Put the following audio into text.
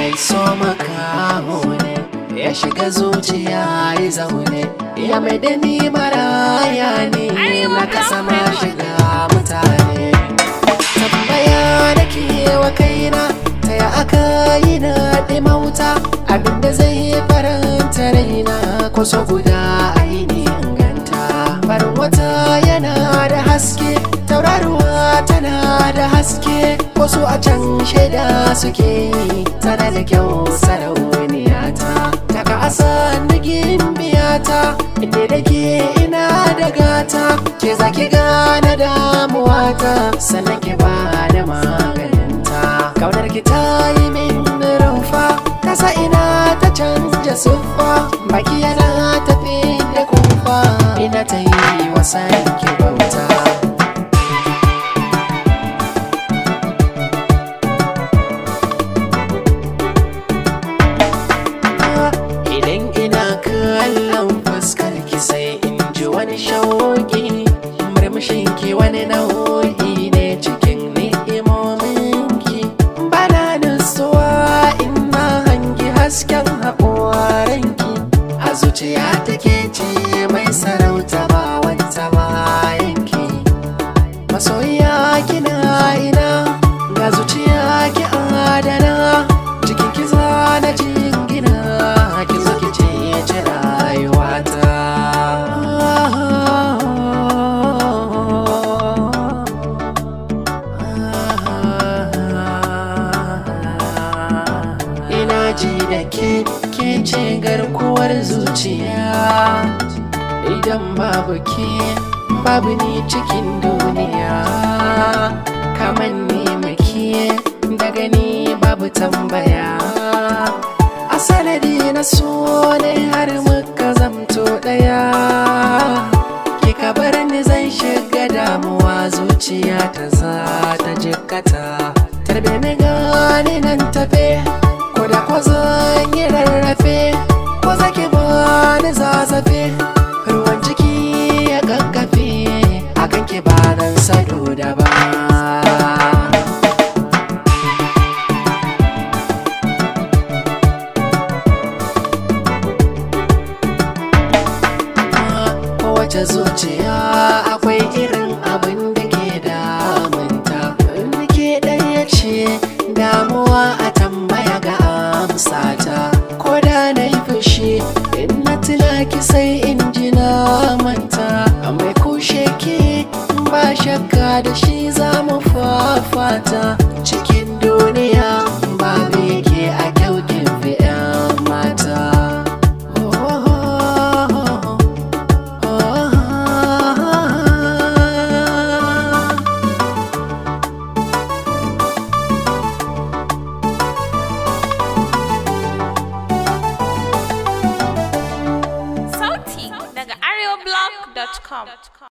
mai so makaho ne ya shiga zuciya ya zaune ya mai da ni maraya ne na kasa ma shiga mutane tambaya da ke wa kaina ta ya aka yi na ɗimauta abinda zai faranta raina kusa guda aini inganta farin wata yana da haske tauraruwa tana da haske wasu a can shaida suke yi tana da kyau sarauniya ta daga asa nugin biyata inda da ke ina da gata ke zaki gane damuwata sannan ke ba da maganinta kaunar ki ta yi min rumfa kasa ina ta canja siffa baki yana tafi da kumfa ina ta yi wasan ki bauta idan ina kallon fuskar ki sai in ji wani shauki murmushin ki wani nau'i ne cikin ni'imomin ki bana nutsuwa ina hangi hasken haƙoran ki a zuciya take ce mai sarauta ba wata bayan ki masoyiya kina ina ga zuciya ki adana cikin ki na jingina ki zo ki ce ce rayuwata ina ji da ke ke ce garkuwar zuciya idan babu ke babu ni cikin duniya kamar ni muke daga ni babu tambaya a sanadi na so ne har muka zamto daya kika bar ni zan shiga damuwa zuciya ta za ta jikkata tarbe ni gani nan tafe ko da ko zan yi rarrafe ko zaki bani zazzafe ruwan ciki ya gaggafe akan ki ba nan sado da ba kowace zuciya akwai irin abin da ke damunta da ke ɗaya ce damuwa a tambaya ga amsata ko da na yi fushi in na tuna ki sai in ji na manta mai kushe ke ba shakka da shi za mu fafata cikin duniya ba ke a kyaukin fi 'yan mata Sauti daga areoblog.com.